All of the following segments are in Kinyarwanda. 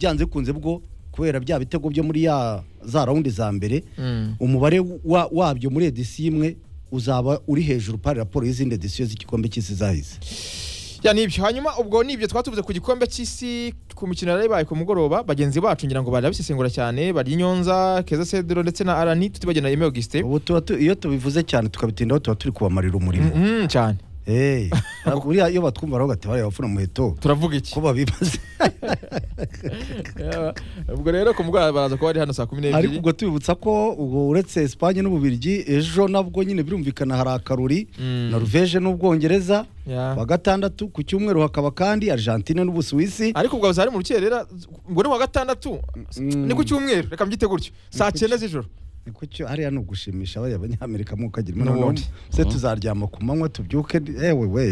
byanze bikunze bwo kubera bya bitego byo muri ya za rawundi za mbere umubare wa- wabyo muri edisiyo imwe uzaba uri hejuru pari raporo y'izindi edisiyo z'igikombe cy'isi zahise ya nibyo hanyuma ubwo nibyo twatuvuze ku gikombe cy'isi ku mikino yari yabaye ku mugoroba bagenzi bacu ngira ngo barabisesengura cyane bari Nyonza Keza Cedro ndetse na Arani tutibagena Aime Augustin ubu tuba tu- iyo tubivuze cyane tukabitindaho tuba turi kubamarira umurimo Mhm, cyane Eh, ntabwo buriya iyo batwumva baravuga ati bariya bafuna muheto turavuga iki ko babibaze Yeah. ubwo rero ku mugoroba baraza kuba bari hano saa kumi ariko n'ebyiri ubwo tubibutsa ko ubwo uretse Espagne n'Ububirigi ejo nabwo nyine birumvikana hari akaruri Mm. Norvège n'Ubwongereza Yeah. wa gatandatu ku cyumweru hakaba kandi Argentine n'Ubusuwisi ariko ubwo buzari mu rukerera ubwo ni wa gatandatu Mm. ni ku cyumweru reka mbyite gutyo saa cyenda z'ijoro Niko cyo hariya ni ugushimisha bariya banyamerika mu kagira N'ubundi. imana se tuzaryama ku manywa tubyuke ewe we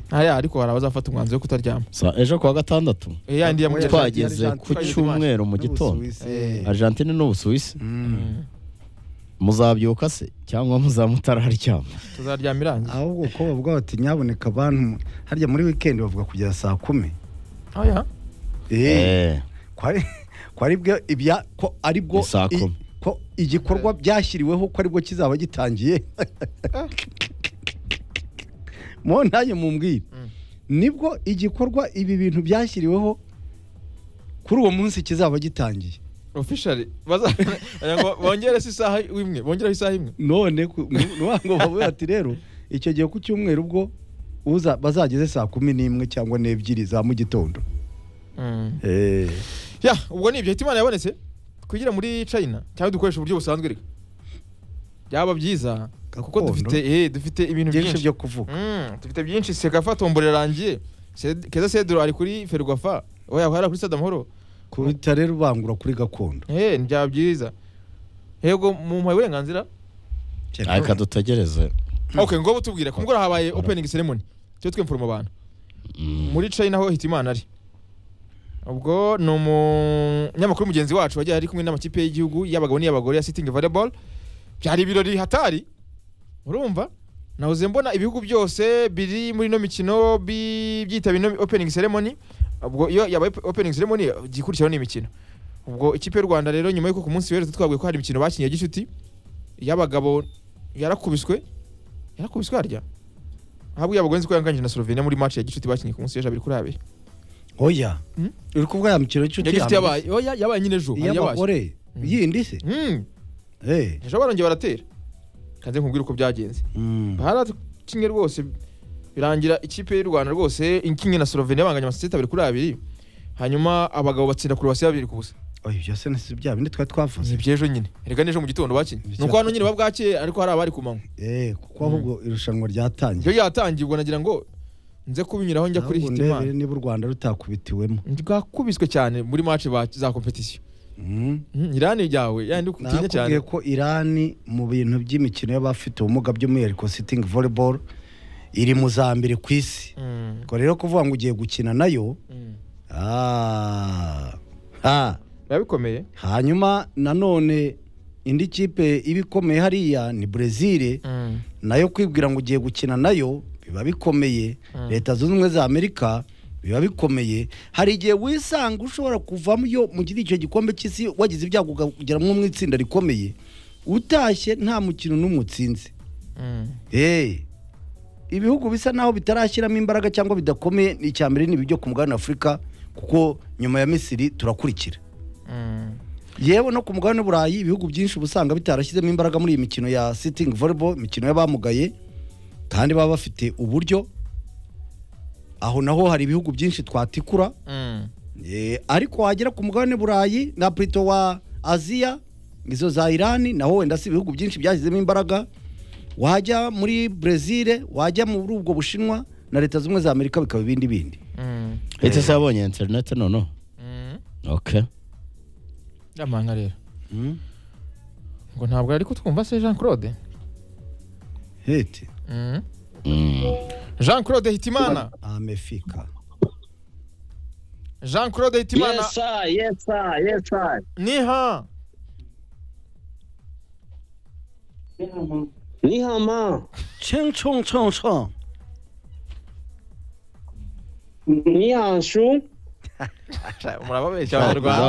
hariya ariko hari abazafata umwanzuro wo kutaryama Sa- ejo kuwa gatandatu Eh, ya ndi Oya, ya mukerarugendo. twageze Argentine- ku cyumweru mu gitondo n'Ubusuwisi. argentine n'ubusuwisi Mm. muzabyuka se cyangwa muzaba mutararyama tuzaryama irangiye ahubwo ko bavuga bati nyaboneka bantu harya muri weekend bavuga kugera saa kumi Oya. Eh, Eh, ko ari- ko ari bwo ibya ko ari bwo Ni saa i- kumi. ko igikorwa byashyiriweho ko aribwo kizaba gitangiye mo nanjye mumbwire Mm. nibwo igikorwa ibi bintu byashyiriweho kuri uwo munsi kizaba gitangiye officially baza ngo bongere se isaha imwe bongere isaha imwe none ku- nu- nuwango bavuga ati rero icyo gihe ku cyumweru ubwo uza bazageze saa kumi n'imwe cyangwa n'ebyiri za mu gitondo eh ya ubwo nibyo hita imana yabonetse kugira muri china cyangwa dukoresha uburyo busanzwe reka byaba byiza kuko Gakondo. dufite eh, dufite ibintu byinshi byinshi byo kuvuga Mm, dufite byinshi sekafa tombora irangiye Sed- keza sedro ari kuri ferwafa oya hari kuri stade amahoro kubita rero ubangura kuri gakondo eh ni byaba byiza yego mumpaye uburenganzira reka dutegereze okay ngo butubwire kumugora habaye opening ceremony cyo twemfuruma abantu Mm. muri china ho hitimana ari ubwo ni umunyamakuru mugenzi wacu wagiye ari kumwe n'amakipe y'igihugu y'abagabo n'iy'abagore ya sitingi volleyball byari ibirori hatari urumva nahoze mbona ibihugu byose biri muri ino mikino bi- byitabira ino opening ceremony ubwo iyo yabaye opening ceremony igikurikiyeho ni imikino ubwo ikipe y'u rwanda rero nyuma y'uko ku munsi w'ejo twaguye ko hari imikino bakinnye ya gicuti y'abagabo yarakubiswe yarakubiswe harya ahabwo iy'abagore nzi ko yanganyije na slovenia muri match ya gicuti bakinnye ku munsi w'ejo abiri kuri abiri oya Mm? uri kuvuga ya mukino w'inshuti yagiye ufite ya mbere? yabaye oya yabaye nyine ejo hari yabaye iy'abagore Mm. yindi se Mm, eh ejo barongeye baratera kanze nkubwire uko byagenze mm. barakinye rwose birangira ikipe y'u rwanda rwose ikinye na slovenia banganya amasosiyete abiri kuri abiri hanyuma abagabo batsinda kurubasiyo babiri ku busa oya ibyo se nasi bya bindi twari twavuze ni iby'ejo nyine reka n'ejo mu gitondo bakinnye Ibi ni uko hano nyine babwakeye ariko hari abari ku manywa eh kuko ahubwo irushanwa ryatangiye iyo yatangiye ubwo nagira ngo nze kubinyuraho njya kuri Ahubwo ndebere hitimana niba u rwanda rutakubitiwemo bwakubiswe cyane muri match ba- za kompetisiyo Mm. Mm, irani ryawe yandi ukutinya cyane nakubwiye ko irani mu bintu by'imikino y'abafite ubumuga by'umwihariko sitting volleyball iri mu za mbere ku isi Mm, ubwo rero kuvuga ngo ugiye gukina nayo mm. ah, ah. biba bikomeye hanyuma nanone indi kipe iba ikomeye hariya ni brezil Mm. nayo kwibwira ngo ugiye gukina nayo biba bikomeye Mm. leta zunze ubumwe za amerika biba bikomeye hari igihe wisanga ushobora kuvamo iyo mu giti icyo gikombe cy'isi wagize ibyago ukageramo mu itsinda rikomeye utashye nta mukino n'umwe utsinze Mm. Hey. ibihugu bisa naho bitarashyiramo imbaraga cyangwa bidakomeye ni icya mbere ni ibijyo ku mugabane afurika kuko nyuma ya misiri turakurikira Mm. yewe no ku mugabane w'uburayi ibihugu byinshi uba usanga bitarashyizemo imbaraga muri iyi mikino ya sitingi volleyball imikino y'abamugaye kandi baba bafite uburyo aho naho hari ibihugu byinshi twatikura Mm. Eh, ariko wagera ku mugabane burayi nka plito wa aziya izo za irani naho wenda si ibihugu byinshi byashyizemo imbaraga wajya muri brezil wajya muri ubwo bushinwa na leta zunze ubumwe za amerika bikaba ibindi bindi Mm. ese se yabonye interineti noneho Mm. okay Yamanga rero ngo ntabwo ari kutwumva se jean claude hete Mm. Mm. jean claude hitimana amefika jean claude hitimana Yes, sir. Yes, sir. Yes, sir. niha Ni hao ma. cheng chong chong chong Ni hao shu. murababeshya abanyarwanda